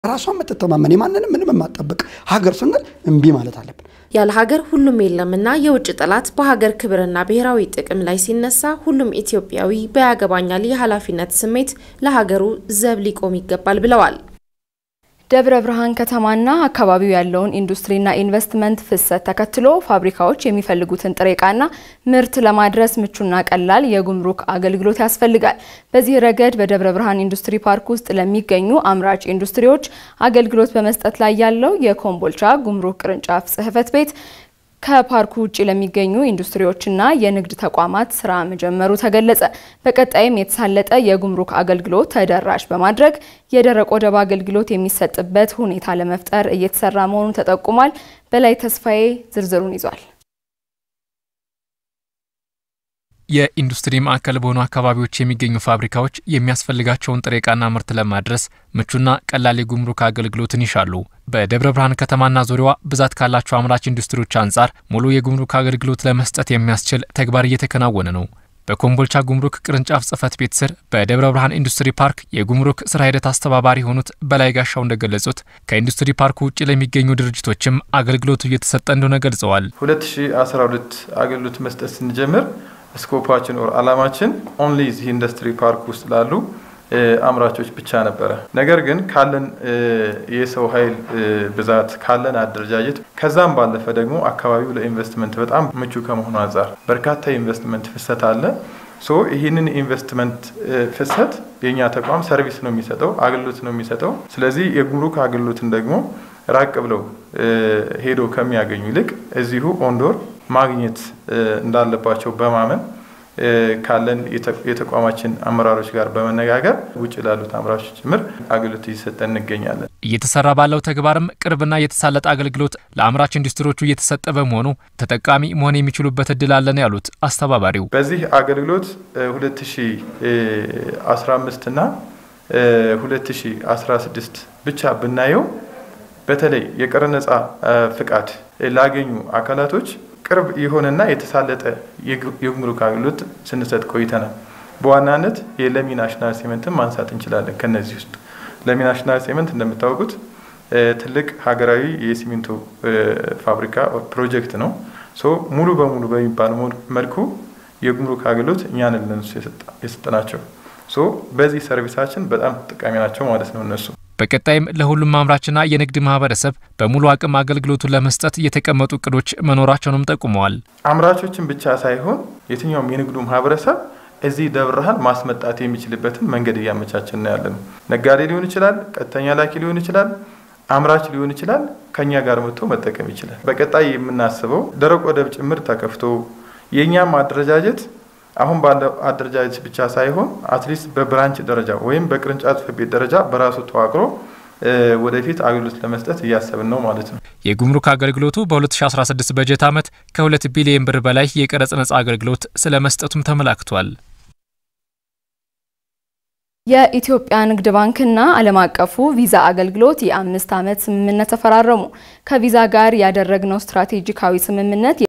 ራሷ የምትተማመን የማንንም ምንም የማጠብቅ ሀገር ስንል እምቢ ማለት አለብን። ያለ ሀገር ሁሉም የለምና የውጭ ጠላት በሀገር ክብርና ብሔራዊ ጥቅም ላይ ሲነሳ ሁሉም ኢትዮጵያዊ በያገባኛል የኃላፊነት ስሜት ለሀገሩ ዘብ ሊቆም ይገባል ብለዋል። ደብረ ብርሃን ከተማና አካባቢው ያለውን ኢንዱስትሪና ኢንቨስትመንት ፍሰት ተከትሎ ፋብሪካዎች የሚፈልጉትን ጥሬ ዕቃና ምርት ለማድረስ ምቹና ቀላል የጉምሩክ አገልግሎት ያስፈልጋል። በዚህ ረገድ በደብረ ብርሃን ኢንዱስትሪ ፓርክ ውስጥ ለሚገኙ አምራች ኢንዱስትሪዎች አገልግሎት በመስጠት ላይ ያለው የኮምቦልቻ ጉምሩክ ቅርንጫፍ ጽሕፈት ቤት ከፓርኩ ውጭ ለሚገኙ ኢንዱስትሪዎችና የንግድ ተቋማት ስራ መጀመሩ ተገለጸ። በቀጣይም የተሳለጠ የጉምሩክ አገልግሎት ተደራሽ በማድረግ የደረቅ ወደብ አገልግሎት የሚሰጥበት ሁኔታ ለመፍጠር እየተሰራ መሆኑ ተጠቁሟል። በላይ ተስፋዬ ዝርዝሩን ይዟል። የኢንዱስትሪ ማዕከል በሆኑ አካባቢዎች የሚገኙ ፋብሪካዎች የሚያስፈልጋቸውን ጥሬ ዕቃና ምርት ለማድረስ ምቹና ቀላል የጉምሩክ አገልግሎትን ይሻሉ። በደብረ ብርሃን ከተማና ዙሪያዋ ብዛት ካላቸው አምራች ኢንዱስትሪዎች አንጻር ሙሉ የጉምሩክ አገልግሎት ለመስጠት የሚያስችል ተግባር እየተከናወነ ነው። በኮምቦልቻ ጉምሩክ ቅርንጫፍ ጽሕፈት ቤት ስር በደብረ ብርሃን ኢንዱስትሪ ፓርክ የጉምሩክ ስራ ሂደት አስተባባሪ የሆኑት በላይ ጋሻው እንደገለጹት ከኢንዱስትሪ ፓርኩ ውጭ ለሚገኙ ድርጅቶችም አገልግሎቱ እየተሰጠ እንደሆነ ገልጸዋል። 2012 አገልግሎት መስጠት ስንጀምር ስኮፓችን ኦር አላማችን ኦንሊ እዚህ ኢንዱስትሪ ፓርክ ውስጥ ላሉ አምራቾች ብቻ ነበረ። ነገር ግን ካለን የሰው ኃይል ብዛት ካለን አደረጃጀት ከዛም ባለፈ ደግሞ አካባቢው ለኢንቨስትመንት በጣም ምቹ ከመሆኑ አንጻር በርካታ የኢንቨስትመንት ፍሰት አለ። ሶ ይህንን ኢንቨስትመንት ፍሰት የእኛ ተቋም ሰርቪስ ነው የሚሰጠው፣ አገልግሎት ነው የሚሰጠው። ስለዚህ የጉምሩክ አገልግሎትን ደግሞ ራቅ ብለው ሄዶ ከሚያገኙ ይልቅ እዚሁ ኦንዶር ማግኘት እንዳለባቸው በማመን ካለን የተቋማችን አመራሮች ጋር በመነጋገር ውጭ ላሉት አምራቾች ጭምር አገልግሎት እየሰጠን እንገኛለን። እየተሰራ ባለው ተግባርም ቅርብና የተሳለጠ አገልግሎት ለአምራች ኢንዱስትሪዎቹ እየተሰጠ በመሆኑ ተጠቃሚ መሆን የሚችሉበት እድል አለን ያሉት አስተባባሪው በዚህ አገልግሎት 2015 እና 2016 ብቻ ብናየው በተለይ የቀረጥ ነጻ ፍቃድ ላገኙ አካላቶች ቅርብ የሆነና የተሳለጠ የጉምሩክ አገልግሎት ስንሰጥ ቆይተናል። በዋናነት የለሚ ናሽናል ሴመንትን ማንሳት እንችላለን። ከነዚህ ውስጥ ለሚ ናሽናል ሴመንት እንደምታወቁት ትልቅ ሀገራዊ የሲሚንቶ ፋብሪካ ፕሮጀክት ነው። ሙሉ በሙሉ በሚባል መልኩ የጉምሩክ አገልግሎት እኛን ለነሱ የሰጠናቸው። በዚህ ሰርቪሳችን በጣም ተጠቃሚ ናቸው ማለት ነው እነሱ በቀጣይም ለሁሉም አምራችና የንግድ ማህበረሰብ በሙሉ አቅም አገልግሎቱን ለመስጠት የተቀመጡ እቅዶች መኖራቸውንም ጠቁመዋል። አምራቾችን ብቻ ሳይሆን የትኛውም የንግዱ ማህበረሰብ እዚህ ደብረ ብርሃን ማስመጣት የሚችልበትን መንገድ እያመቻችን ነው ያለ ነው። ነጋዴ ሊሆን ይችላል፣ ቀጥተኛ ላኪ ሊሆን ይችላል፣ አምራች ሊሆን ይችላል። ከኛ ጋር መጥቶ መጠቀም ይችላል። በቀጣይ የምናስበው ደረቅ ወደብ ጭምር ተከፍቶ የእኛም አደረጃጀት አሁን ባለው አደረጃጀት ብቻ ሳይሆን አትሊስት በብራንች ደረጃ ወይም በቅርንጫፍ ጽሕፈት ቤት ደረጃ በራሱ ተዋቅሮ ወደፊት አገልግሎት ለመስጠት እያሰብን ነው ማለት ነው። የጉምሩክ አገልግሎቱ በ2016 በጀት ዓመት ከ2 ቢሊዮን ብር በላይ የቀረጽ ነጻ አገልግሎት ስለ መስጠቱም ተመላክቷል። የኢትዮጵያ ንግድ ባንክና ዓለም አቀፉ ቪዛ አገልግሎት የአምስት ዓመት ስምምነት ተፈራረሙ። ከቪዛ ጋር ያደረግነው ስትራቴጂካዊ ስምምነት